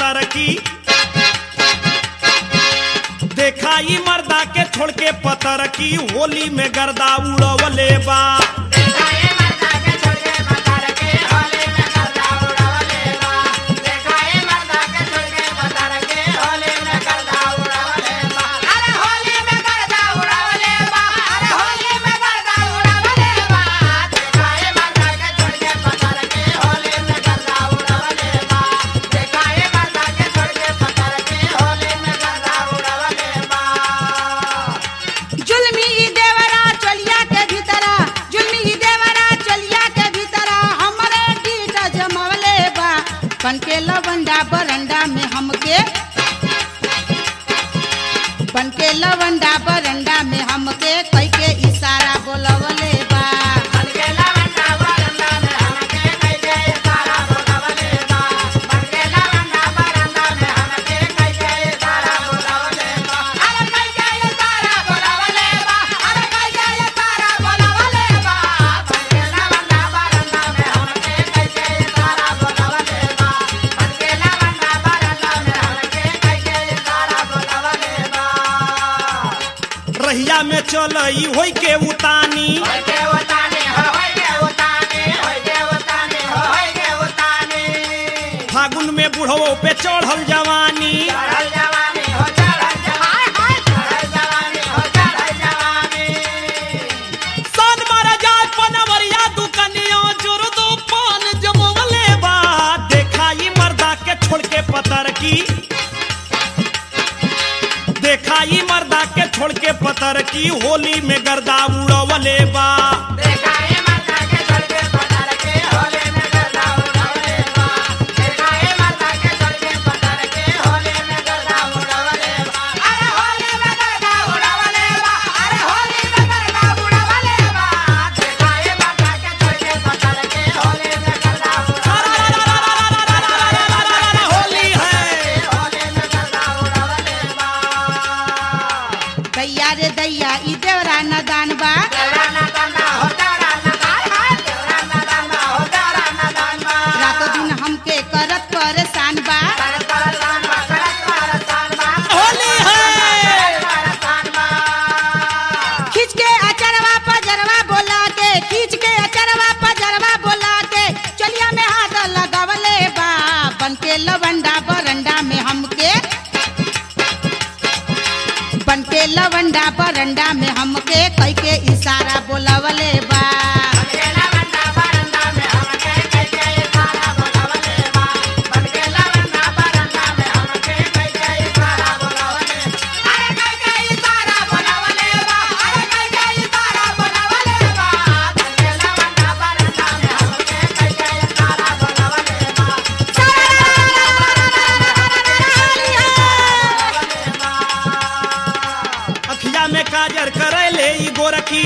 पतर की देखा ई मर्दा के छोड़ के पतर की होली में गर्दा उड़वले बा जुल्मी ई देवरा चलिया के भीतरा जुल्मी ई देवरा चलिया के भीतरा हमरे डीट जमवले बा बन के लवंडा बरंडा में हमके बन के लवंडा बरंडा में हमके कई के इशारा बोलवले बा रहिया में चल होई के उतानी फागुन में बुढ़वो पे चढ़ल जवानी सन मारा जाए पनवरिया दुकनिया जोर दो पान जमवले बा देखा ई मर्दा के छोड़ के पतर की देखा ई मर्दा के छोड़ के पतर की होली में गर्दा उड़वले बा होली है दैया रे दैया ई देवरा नदान बा रातो दिन हमके करत परेशान बा होली है खींच के अचरवा पजरवा बोला के खींच के अचरवा पजरवा बोला के चलिया में हाथ लगावले बा बन के लवंडा बरंडा में हमके बन के लवंडा बरंडा में हमके कई के इशारा बोलावले बा अखिया में काजर करे ले ई गोरखी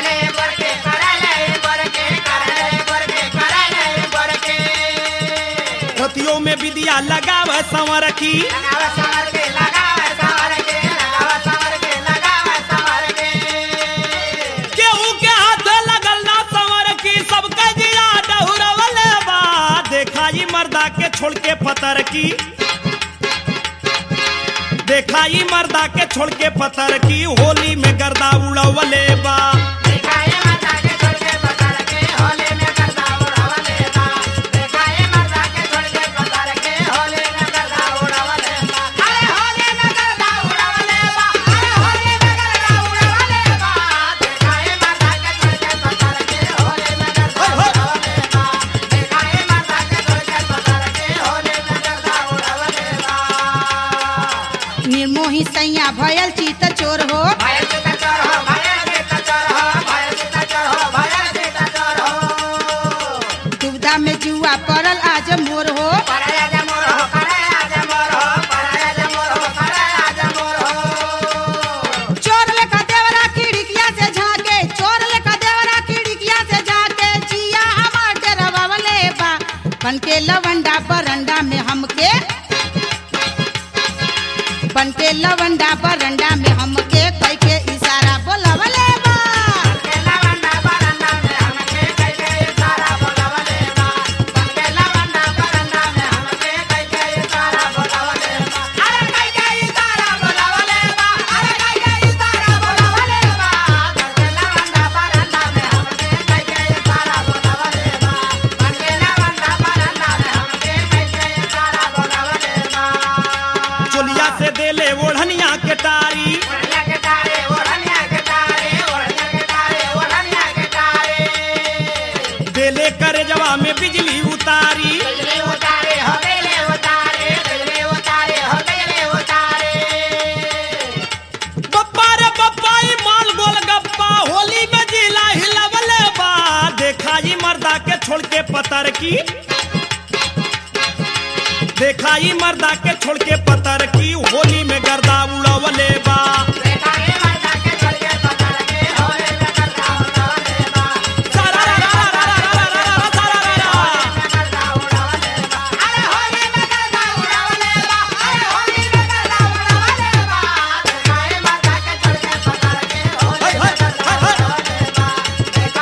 रतियों में विदिया लगाव संवर की केहू के हाथ लगल ना संवर की सबके जिया डहुरवले बा देखा ई मर्दा के छोड़ के पतर की देखा ई मर्दा के छोड़ के पतर की होली में गर्दा उड़वले बा निर्मोही सैया भयल चित चोर हो दुविधा में जुआ पड़ल आज मोर हो चोर लेखा देवरा खिड़किया से झांके चोर लेखा देवरा खिड़किया से झांके जिया हमार डरवावले बा बन के लवंडा बरंडा में हमके बन के लवंडा बरंडा में हमके कई के इशारा बोलावले बा की देखाई मर्दा के छोड़ के पतर की होली में गर्दा उड़वले बा सारा रा रा रा रा रा रा रा रा सारा रा रा। हाय, हाय, हाय, हाय।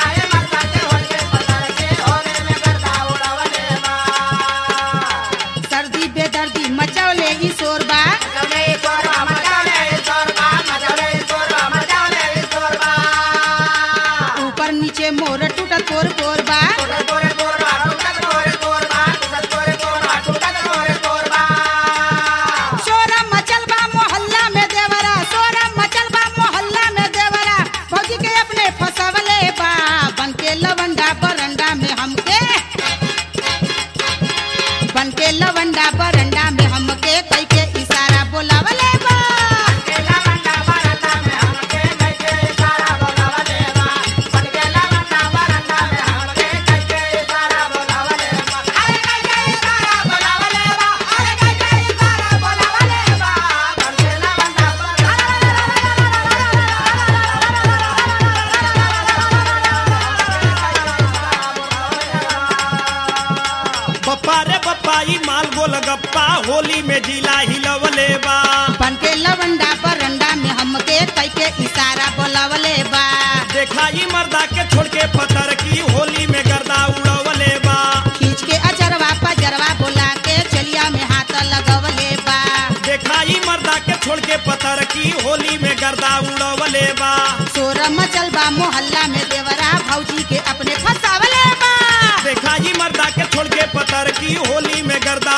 सर्दी बेदर्दी मचौले ई शोरबा ऊपर नीचे मोर टूटल तोर पोरबा शोरा मचल बा मोहल्ला में देवरा शोरा मचल बा मोहल्ला में देवरा भौजी के अपने फसवले बा बन के लवंडा बरंडा में हमके बन के लवंडा बरंडा में हमके कई के इशारा बोलावले बा बप्पा रे बप्पा ई माल गोल गप्पा होली में जिला हिलवले बा बन के लवंडा बरंडा में हमके कई के इशारा बोलावले बा देखा ई मर्दा के छोड़ के पतर की होली में गर्दा उड़वले बा खींच के अजरवा पजरवा बोला के चलिया में हाथ लगवले बा देखा ई मर्दा के छोड़ के पतर की होली में गर्दा उड़वले बा शोर मचल बा मोहल्ला में देवरा भौजी के अपने फसावले बा देखा ई मर्दा के छोड़ के पतर की होली में गर्दा